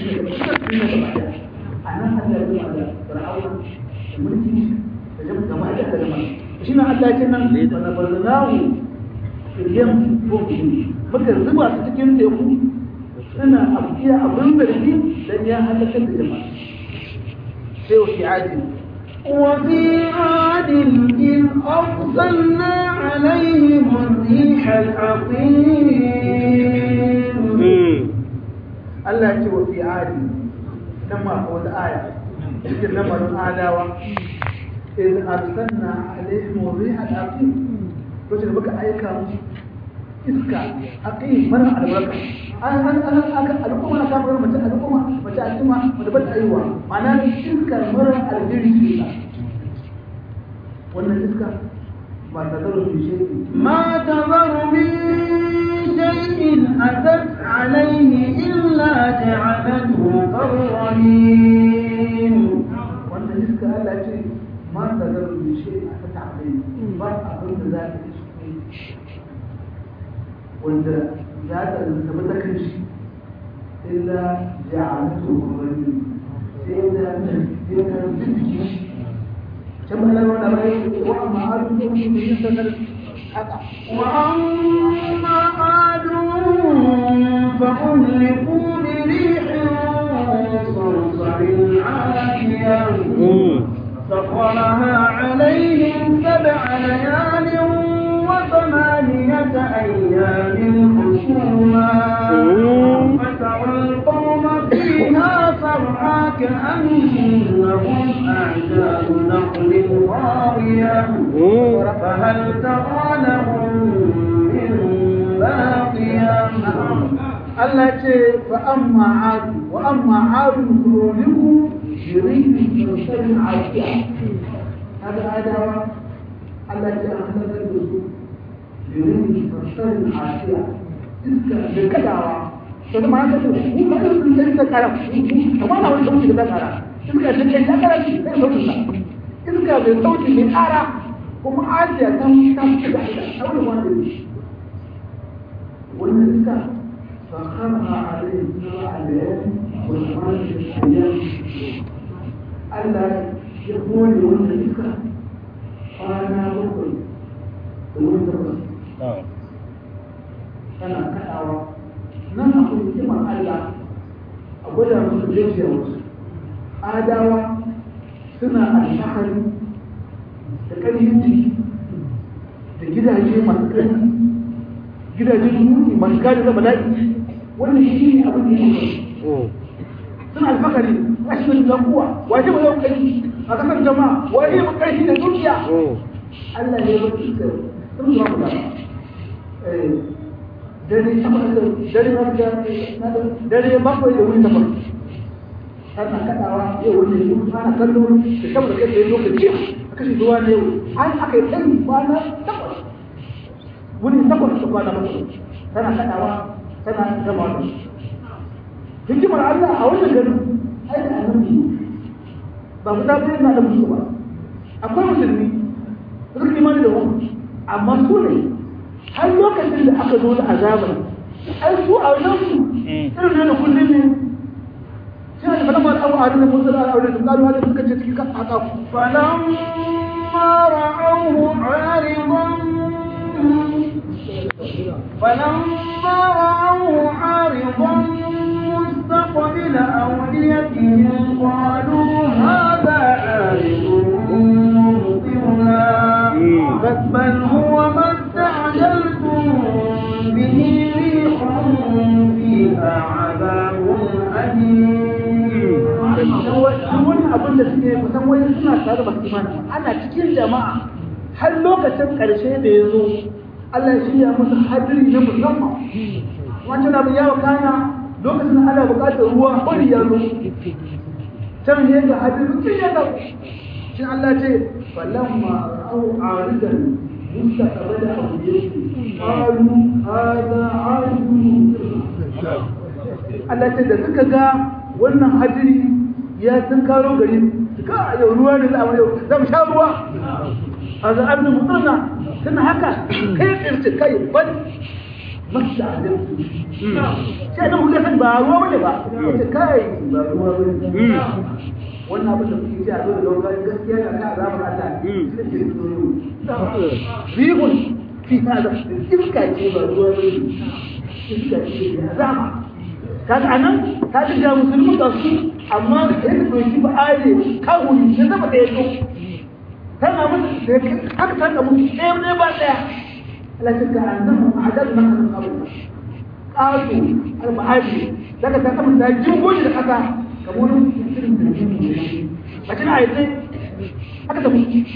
a nan Allah ya da fir'auna da mulki da jama'a gaba da da jama'a shi ne Allah ya ce nan wa nabarnahu ilyam ko muka zuba su cikin teku suna abiya abin zargi dan ya halakar da jama'a sai wa fi adi وفي عاد إذ أرسلنا عليهم الريح العقيم Allah ya ce wa fi adi nan ma ko wata aya cikin lamarin adawa in arsalna alaihim riha al-aqim lokacin da muka aika musu iska aqim mara albarka an an an aka al'umma na kamar mace al'umma mace al'umma mace ba ta aiwa ma'ana iskar mara alheri ce wannan iska ba ta zaro shi ما تذر من شيء أتت عليه إلا جعلته كالرميم wannan iska Allah ce ma ta zaro shi a ta ta'alai ba abin da za ta yi wanda za ta zama ta kan shi illa ja'alatu rajul sai da sai da bibiki can ba lawa da bai wa amma adu ko mun yi sanar haka وأما عاد فأهلكوا بريح صرصر عاتية سخرها عليهم سبع ليال وثمانية أيام حسوما فترى القوم فيها صرعى كأنهم أعجاز نخل خاوية فهل ترى لهم من باقية Allah ce fa amma adu wa amma adu kuroniku shirin sosai afiya haka adawa Allah ce an halakar da su shirin sosai afiya iska da kadawa to da ma'ana ce ku ka da sun sai ta kara kamar na wani sauki da ta kara iska da ke ta kara shi sai sauki sa iska bai sauki mai kara kuma ajiya ta ta fi da ita a wani wani wannan iska فخرها عليه سبع ليال وثمانية أيام ألا يقول وأن ذكر أنا بقول وأنت بس أنا كأوا nan akwai hikimar Allah a gwada musu jejiyarsu adawa suna alfahari da ƙarfin jiki da gidaje masu ƙarfi gidajen muni masu kare da bala'i wannan shi ne abin da yake suna alfakari rashin da kuwa waje ba yau kai a kasar jama'a waje ba kai da dukiya Allah ne ba su kai sun zuwa ku da dare takwas da dare ba da dare bakwai da wuri takwas ana kadawa yau wani yau ana kallo da saboda kai da lokaci a kashe zuwa ne yau an aka yi sani kwana takwas wuni takwas da kwana bakwai tana kadawa tana gama da hikimar Allah a wannan garin ai da annabi ba ku tafi yana da musu ba akwai musulmi da suka imani da wani amma su ne har lokacin da aka zo da azabar ai su a wajen su irin ne da kullum ne sai da falamma da abu a da musu da aure da karuwa da suka ce cikin kan haka فلما رأوه عارضا فلما رأوه عارضا مستقبل أوديتهم قالوا هذا عارض ممطرنا بل هو ما استعجلتم به ريح فيها عذاب أليم wani abin da suke kusan wani suna tare da imani ana cikin jama'a har lokacin ƙarshe da ya zo Allah ya shirya musu hadiri na musamman wancan abu ya wakana lokacin ana buƙatar ruwa bari ya zo can ne ga hadiri mutum ya ga shi Allah ce falamma ra'au aridan mustaqbala awdiyati qalu hadha aridun Allah ce da suka ga wannan hadiri ya sun karo gari ka yau ruwa ne za a yau za mu sha ruwa a za abin mutsuna suna haka kai tsirce kai bari masu da sai da mutum san ba ruwa bane ba wace kai ba ruwa bane wannan abin da kuke ji a dole da wani gaskiya na ka zama Allah shi ne ke tsoro rihun fi hada iska ce ba ruwa bane iska ce ya zama kaga anan ka ji ga musulmi da su amma yadda doki ba aye kawuri ya zama da yato tana mutu haka tana mutu ɗaya ne ba ɗaya التي كأنهم عددنا من قبل قالوا المعادي لك تقوم تهجم وجه الحكا كمون لكن عايزين هكذا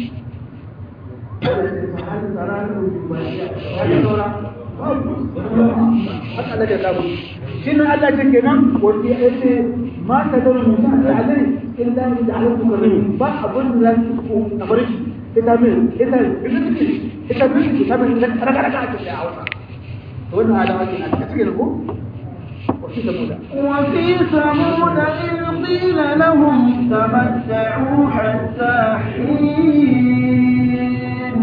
haka daga zamu shi ne Allah ce kenan wanda ya ce ma ta da mutum da alai illa ni da alaikum karim ba abun da zan ku a barki ita min ita ita min ita min raka raka ake da hausa wannan alama ce a cikin ko وفي ثمود وفي ثمود إذ قيل لهم تمتعوا حتى حين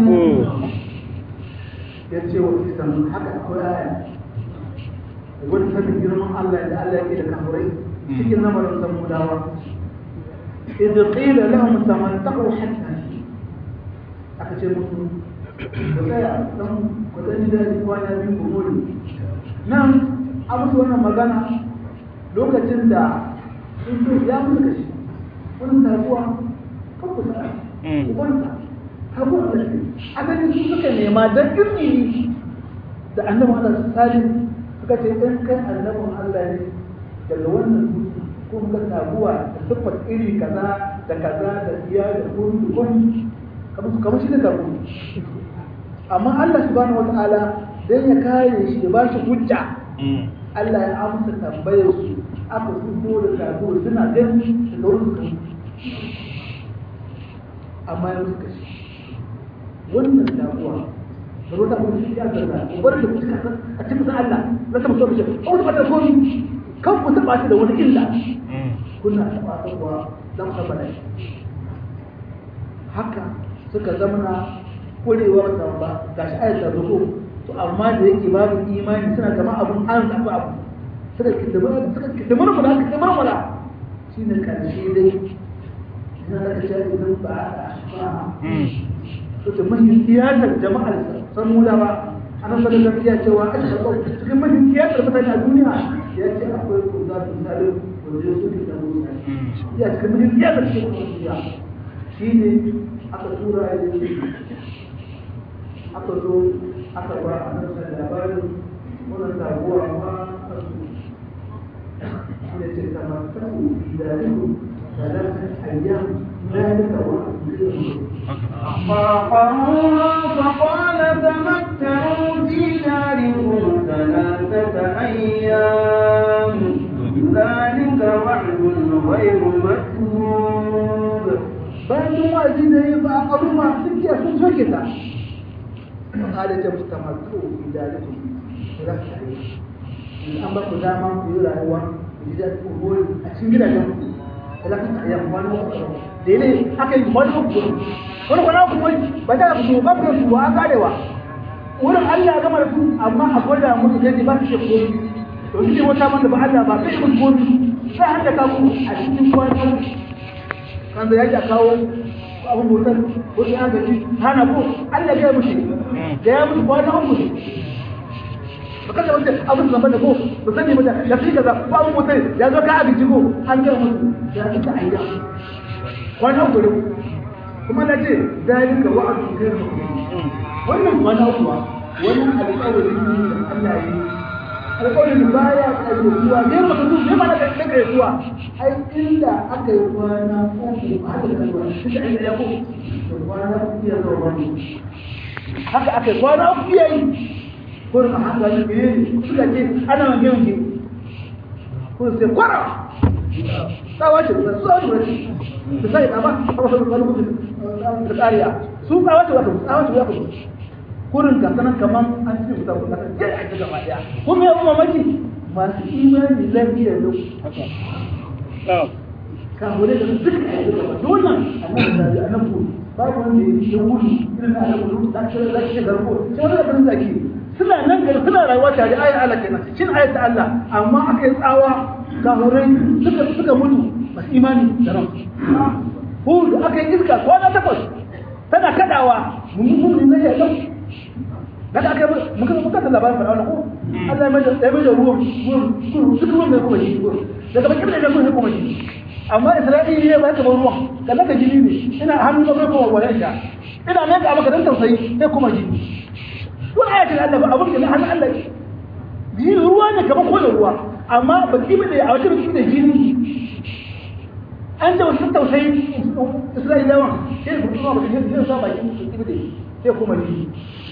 yace wa fi samun haka akwai aya wani sanin girman Allah da Allah yake da kafurai cikin lamarin samudawa إذ قيل لهم تمتعوا حتى aka ce musu ku tsaya dan ku dan da kwana biyu ku more nan a musu wannan magana lokacin da sun so ya musu kashi wani taguwa kan ku tsaya ku kwanta taguwa da shi a ganin su suka nema don izini da annabin Allah salim suka ce in kai annabin Allah ne daga wannan dutse ko muka taguwa da siffar iri kaza da kaza da iya da kun kun kamar shi da tagu amma Allah subhanahu wataala dan ya kare shi da ba shi hujja Allah ya amsa tambayar su aka fito da tagu suna gani da wurin su amma ya suka shi wannan taguwa da wata kuma shi ya zarga ubar da kuka a cikin Allah na ta mutum shi ko da fata komi kan ku taba ta da wani illa kuna taba ta kuwa dan ka bada haka suka zamana kurewar ta ba gashi ayat ta zo to amma da yake babu imani suna kama abun an zaba abu suka kidamar suka kidamar mu da kidamar mu da shine karshe dai ina da kace idan ba a ashfa to da mahin tiyatar jama'ar samudawa ana sanar da iya cewa a cikin mahin tiyatar mutane a duniya ya ce akwai kuza da zalim wanda su ke da musa ya cikin mahin tiyatar cikin duniya shi ne aka tura ya yi aka zo aka ba a nan da labarin wannan sabuwa ma shi ne ce kamar kasu idanihu ثلاثة أيام ذلك وعد فعقروها فقال تمتعوا في داركم ثلاثة أيام ذلك وعد غير مكذوب bayan wa'azi da yi ba a ƙaru ma sun ce sun soke ta ƙada ce musu tamattu fi dalikum za su yi an ba ku dama ku yi rayuwa ku ji daɗi ku hori a cikin gidajen ku talatin a yamma wani wasu da ne aka yi wani uku wani kwana uku wani ba ta ku ba ku su wa karewa wurin Allah ya gama da su amma a gwada musu gaji ba su ce komi to shi ne wata man da ba Allah ba kai musu komi sai an da kawo a cikin kwana kan da yake kawo abin motar wasu an gaji hana ko Allah ya mushi da ya musu kwana uku ne ba kada wanda abin zamba da ko ba sani ba da fi kaza ba abin motar ya zo ka abinci ko an ga musu ya ci ta ayya kwana uku ne kuma na ce dalika wa'adu kai wannan kwana uku wani alƙawari ne da Allah ya yi alƙawarin baya ƙayyatuwa ne ba su ne ba da ƙayyatuwa ai inda aka yi kwana uku a haka ƙayyatuwa shi da inda ya ko kwana uku ya zama wani haka aka yi kwana uku ya yi ko da haka ne ne suka ce ana wange wange ko sai kwara tsawa ce da tsawa ce da sai da ba a wasu kalmomi da tsariya su tsawa ce wato tsawa ce wato kurin ga sanan kaman an ce wuta wuta ta je a gaba daya kuma ya kuma maki masu imani lafiya da haka ka hore da duk a yi gaba dole annabi da annabi babu wanda ya yi wuri irin na annabi da ta da shi garko sai wanda kan zaki suna nan gari suna rayuwa tare ayat Allah kenan shin ayat ta Allah amma aka yi tsawa kafirai suka suka mutu masu imani da ran hudu aka yi iska kwana takwas tana kadawa mun mun ne ya dau daga aka yi muka muka ta labarin fara ko Allah ya mai da ya mai da ruwan ruwan suka ruwan mai kuma shi daga bakin da ruwan kuma shi amma Isra'ila ne ba ka bar ruwan kallaka ka jini ne ina hannu ba kuma wala ina ina ne ka maka dan tausayi sai kuma jini wani ayatin Allah ba abin da na hannun Allah jini ruwa ne kamar kowane ruwa amma ba ki bane a wata biki da jini an da wasu tausayi Isra'ilawa sai ku kuma ba ki sai sa baki su ki bane sai kuma jini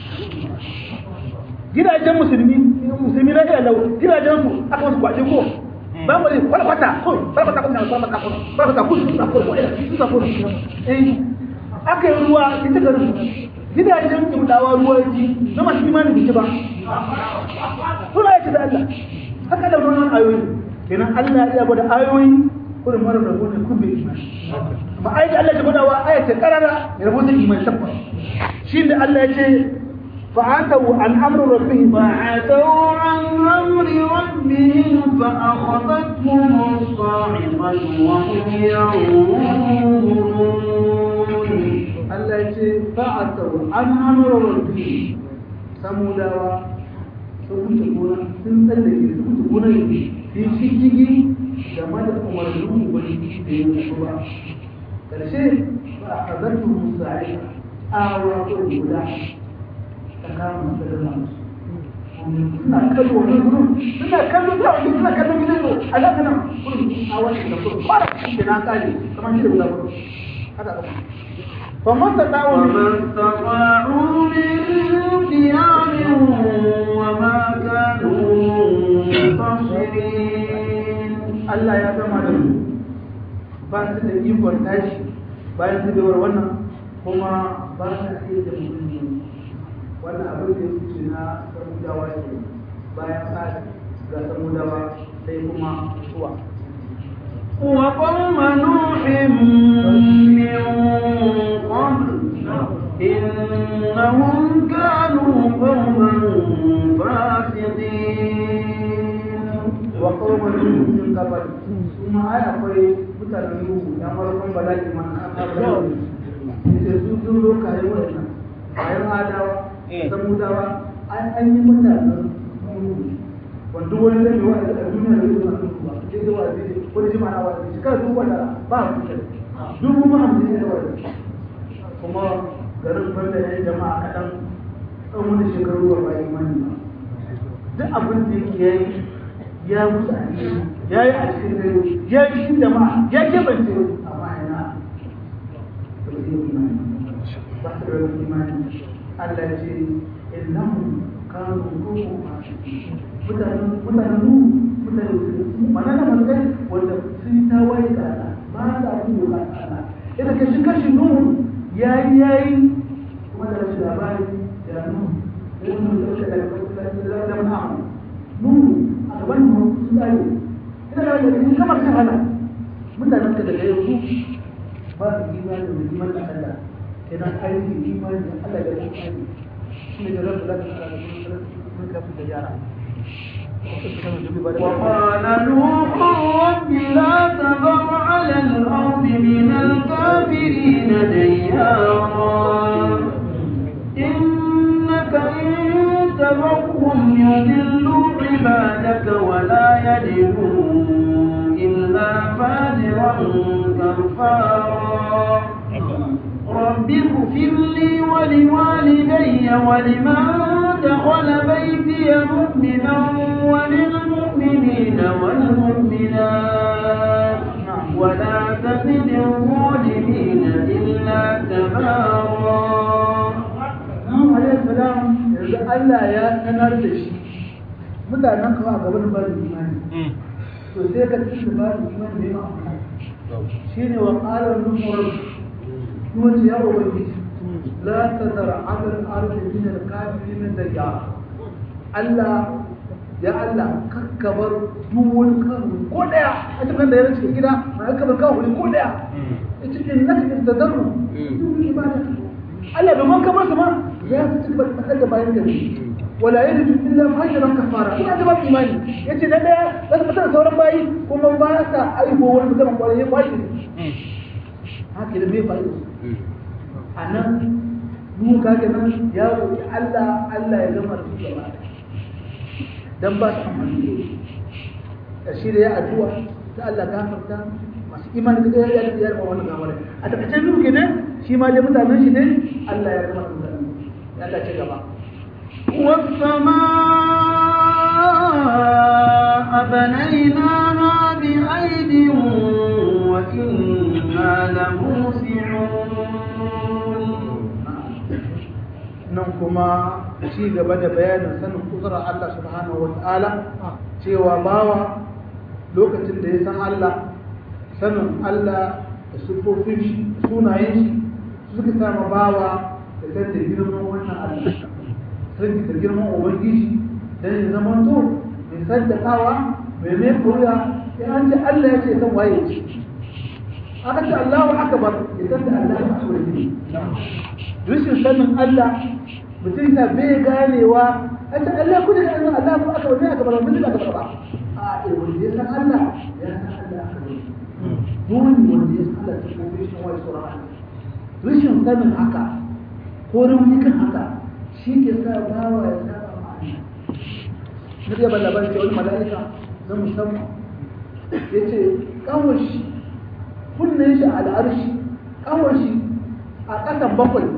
gidajen musulmi musulmi na iya lau gidajen su aka wasu kwaje ko ba mu ne wala kwata ko ba kwata ko na ba kwata ko ba kwata ko su ko ko su ko eh aka yi ruwa ita garin gidajen kimdawa ruwa ji na masu imanin da ba suna yake da Allah haka da wannan ayoyi kenan Allah ya gwada ayoyi kullum mara rabu ne kun bai imani amma ayat Allah ya gwada wa ayat karara ya rabu da imani tabbas shi da Allah ya ce fa'atu an amru rabbihim فعتوا عن أمر ربهم فأخذتهم الصاعقة وهم ينظرون Allah ya ce fa'atu an amru rabbihim samudawa sun wuce gona sun tsallake sun wuce gona ne sun shigigi game da umarnin ubangiji da ya mutu ba karshe ba a kazartu musa'ai a wato guda ta kama masarar suna kallo wani gurin suna kallo ta wani suna kallo gidan yau a zaka nan gurin a wani da gurin kwara da na kare kamar shi da guda gurin haka kama فما استطاعوا وما استطاعوا من قيام وما كانوا منتصرين Allah ya gama da su ba su da ikon tashi bayan su gawar wannan kuma ba su iya da mutum wannan abin da ya fice na samudawa ke bayan tsari ga samudawa sai kuma zuwa وقوم نوح من قبل إنهم كانوا قوما فاسقين wa kawai min gabal kuma ai akwai mutanen nuhu ya farkon bala'i man aka bala'i sai su sun zo kare wannan bayan adawa samudawa an an yi mutanen nuhu wanda wani zai yi wa'azi a duniya da zuwa nuhu ba sai da wa'azi wani jima na wa'azi shekara dubu wanda ba a kusa dubu ma hamsin ne da wa'azi kuma garin banda ya jama'a kaɗan ɗan wani shekaru ba ba imani ba duk abin da yake yayi ya musu alheri ya yi a cikin dare ya yi cikin jama'a ya kebance amma ina ba su yi imani ba su da imani Allah ya ce innahum kanu qawmun fasiqin mutanen mutanen nu mutanen su mana na manzai wanda sun tawaye da Allah ba da abin da ba Allah idan ka shi kashi nu yayi yayi kuma da rashin labari ya nu idan mun dauka daga da da da nu a gaban mu sun tsaye ina da wanda in kamar sun hana mutanen ka daga yanzu ba su imani da iman da Allah kenan aiki imani da Allah da imani shi ne da rabu da ta da mun kafin da yara وقال نوح رب لا تذر على الأرض من الكافرين ديارا إنك إن تذرهم يضلوا عبادك ولا يلدوا إلا فاجرا كفارا رب اغفر لي ولوالدي ولمن دخل بيتي مؤمنا وللمؤمنين والمؤمنات ولا تزد الظالمين إلا تبارا Nuhu alaihi salam yanzu Allah ya sanar da shi mutanen kawo a gaban bada imani to sai ka ci da bada imani ne ma shi ne wa ƙarar nufar kuma ce ya ubangiji la ta zara adal arzi min al-kafirin da ya Allah ya Allah kakkabar duwun kan ko daya a cikin da ya cikin gida ma kakkabar kawo ko daya ita ce naka istadaru duwun ibada Allah bai man kamar su ma ya fi cikin batsar da bayan gari wala yalidu illa fajran kafara ina da babu imani yace na daya za su fitar sauran bayi kuma ba sa aibo wani mutum kwarai ba shi haka da me fa'ido anan mu ka ga nan ya roki Allah Allah ya gama su gaba dan ba su amfani da shi da ya addu'a ta Allah gafarta masu imani da ya yi yarma wannan gawar a takaice biyu kenan shi ma dai mutanen shi ne Allah ya gama su gaba Allah ce gaba والسماء بنيناها بأيد وإنا لموسعون nan kuma ci gaba da bayanin sanin kudurar Allah subhanahu wa ta'ala cewa bawa lokacin da ya san Allah sanin Allah da sufofin shi sunayen shi suka sama bawa da san da girman wannan Allah san da girman ubangiji dan ya zama to mai saddakawa mai mai koya ya an ce Allah ya ce san waye ce aka ce Allahu akbar ya san da Allah ya ce rashin sanin Allah mutum na bai ganewa a ce Allah kudu da Allah Allah ko aka wani aka bar mutum aka bar ba a eh wanda ya san Allah ya san Allah aka bar dole wanda ya san Allah ta kuma shi wai sura rashin sanin haka ko rauni kan haka shi ke sa bawa ya saba ma Allah na da ban labarin ce wani mala'ika na musamman ya ce kawai shi kunnen shi a al'arshi kawai shi a ƙasan bakwai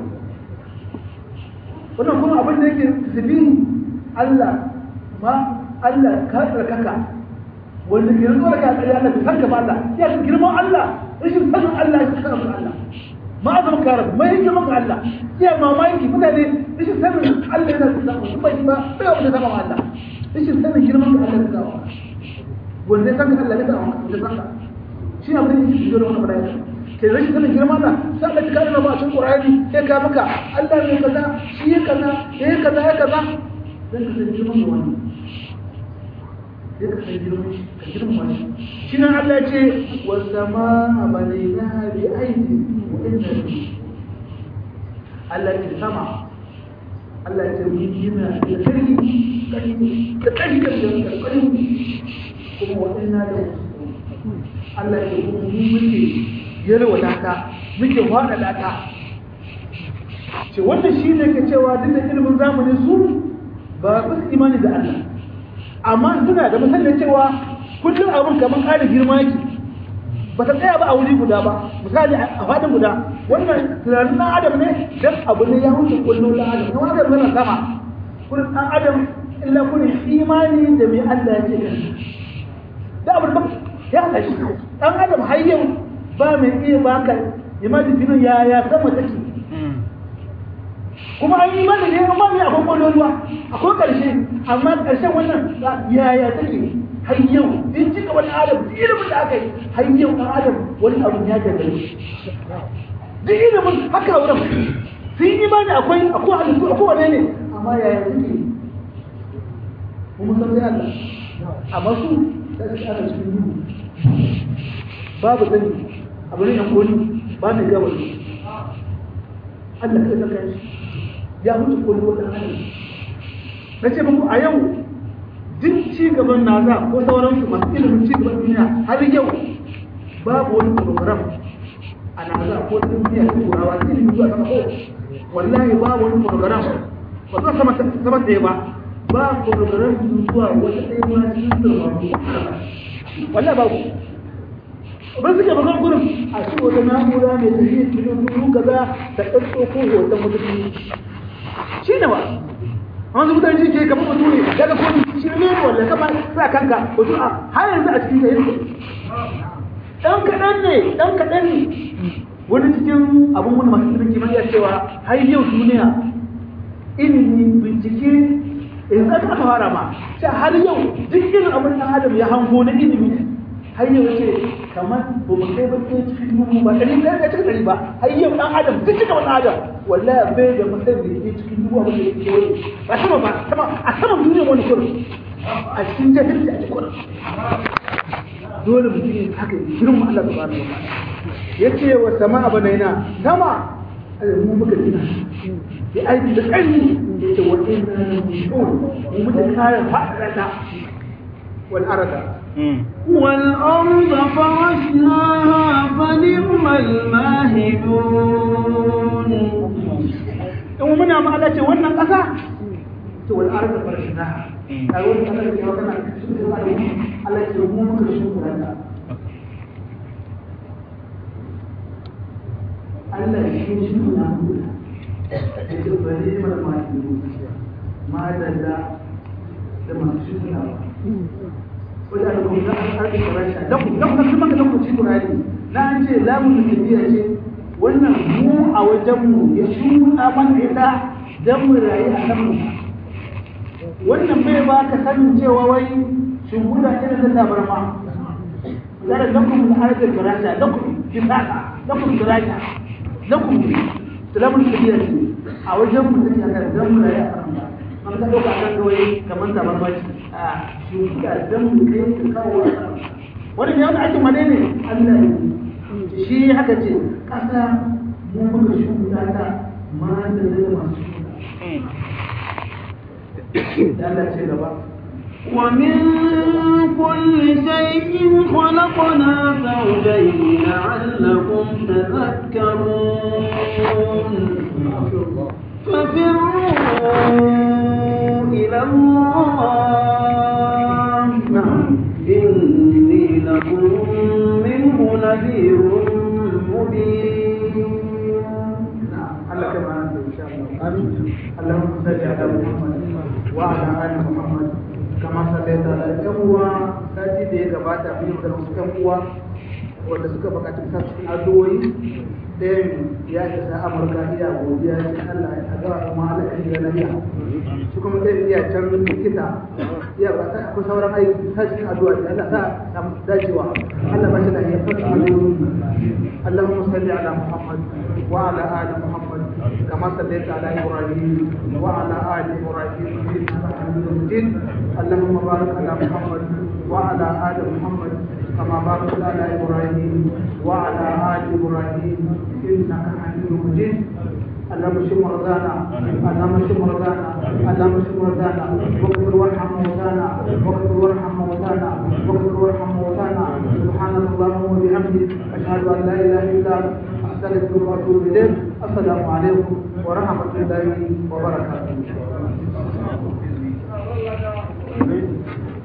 wannan kuma abin da yake zibihi Allah ma Allah ka tsarkaka wanda ke rantsuwa daga tsari Allah bai sanka ba Allah ya fi girman Allah rashin sanin Allah ya fi sanin Allah ma azam karar mai girman ga Allah ya mamaki mutane rashin sanin Allah yana fi sanin kuma shi ba bai wanda sama Allah rashin sanin girman ga Allah ya fi wanda ya sanka Allah ya fi wanda ya sanka shi abin da yake jiyo da wannan bayani ke rashin sanin girma na sai Allah ya kare ba cikin Qur'ani sai ka maka Allah ne kaza shi ya kaza ya kaza ya kaza dan ka san girman wani sai ka san girman shi ka girman wani shi nan Allah ya ce was samaa banaynaha bi aidi wa inna Allah ya ce sama Allah ya ce mun gina da karfi da karfi da karfi kuma wa inna da Allah ya ce kuma mun muke yalwata ta muke faɗaɗa ta ce wannan shi ne ke cewa duk da ilimin zamani su ba su imani da Allah amma suna da misalin cewa kullum abin kamar ƙara girma yake ba ta tsaya ba a wuri guda ba misali a faɗin guda wannan tunanin ɗan adam ne dan abu ne ya wuce kullum ɗan adam kuma adam yana sama kullum ɗan adam illa kullum imani da mai Allah ya ce da abu da ya haɗa shi ɗan adam har yau ba mai iya baka imani finin ya ya sama take kuma an yi mana ne amma mai akwai kwaloluwa akwai ƙarshe amma ƙarshen wannan ya ya take har yau in ci gaban adam duk ilimin da aka yi har yau ɗan adam wani abu ya gagare duk ilimin haka wurin sun yi imani akwai akwai halittu akwai wane ne amma ya ya take kuma san sai Allah amma su sai su ana cikin duhu babu sani abu ne koli ba mai gaba ne Allah kai saka shi ya mutu koli wata hali na ce muku a yau duk ci gaban naza ko sauransu masu ilimin ci gaban duniya har yau babu wani program a naza ko duniya ta turawa ta ilimin zuwa sama ko wallahi babu wani program ba za sama sama ɗaya ba ba program zuwa wata ɗaya ma cikin turmamu wallahi babu ban suke bakon gurin a ce wata na'ura mai tafiye cikin duru kaza da ɗaɗɗo ko hoton mutum shi ne ba amma su mutane shi ke kamar mutum ne daga ko shi ne ne wanda kama sa kanka wato a har yanzu a cikin yayin ɗan kaɗan ne ɗan kaɗan ne wani cikin abin wani masu ilimin kimiyya cewa har yau duniya ilimi bincike yanzu aka fara ma har yau duk irin abin ɗan adam ya hango na ilimi har yau ce kamar ba mu kai ba kai cikin dubu ba ɗari ɗaya cikin ɗari ba har yau ɗan adam duk cikin wani adam wallahi bai da mutum da ke cikin dubu abin da yake wani ba sama ba sama a saman duniyar wani kurin a cikin jahilci a cikin kurin dole mutum yin haka girma Allah ta bani wa ya ce wa sama abanaina sama mu muka gina ya aiki da ƙarni ya ce wa inna na mushun mu mutu kayan faɗaɗa wal arada والأرض فرشناها فنعم الماهدون in muna ma Allah ce wannan ƙasa to wal arda farshnaha ai wannan ƙasa da ke magana Allah ce mu muka shukura ta Allah shi shi na yake bari mana ma ma da da da masu shukura wajen da kuma za a karɓi farasha don kuma kuma da lokaci kurani na an ce za mu tafiya ce wannan mu a wajenmu ya shuɗa mana ita don mu rayu a nan mu wannan bai ba ka sanin cewa wai shimfiɗa irin da tabarma zara lakum al-ardi firasha lakum bisaka lakum firasha lakum salamun tafiya ce a wajen mu take akan don mu rayu a nan an ka ɗauka kan kawai kamar tabarma ce a shimfiɗa don mu kai ka kawo wani ne wanda ake mane ne Allah ne shi haka ce ƙasa mu muka shuka ta ma da zai masu shuka Allah ce gaba ومن كل شيء خلقنا زوجين لعلكم تذكرون ففروا إلى الله إني لكم منه نذير مبين Allah kama na da insha Allah Allahumma salli ala Muhammad wa ala ali Muhammad kama sallaita ala ɗan uwa sati da ya gabata mun yi magana wasu ɗan uwa wanda suka buƙaci sa cikin addu'o'i ɗayan ya isa Amurka iya godiya ya ce Allah ya ga kuma Allah ya shiga lafiya shi kuma ɗayan iya can likita iya ba akwai sauran aiki sa cikin addu'a da Allah sa samu dacewa Allah ba shi lafiya fasa اللهم صل على محمد وعلى ال محمد كما صليت على ابراهيم وعلى ال ابراهيم انك حميد مجيد اللهم بارك على محمد وعلى ال محمد كما باركت على ابراهيم وعلى ال ابراهيم انك حميد مجيد اللهم اشف مرضانا اللهم اشف مرضانا اللهم اشف مرضانا واغفر وارحم موتانا واغفر وارحم موتانا واغفر وارحم موتانا سبحانك اللهم وبحمدك اشهد ان لا اله الا انت استغفرك واتوب اليك السلام عليكم ورحمه الله وبركاته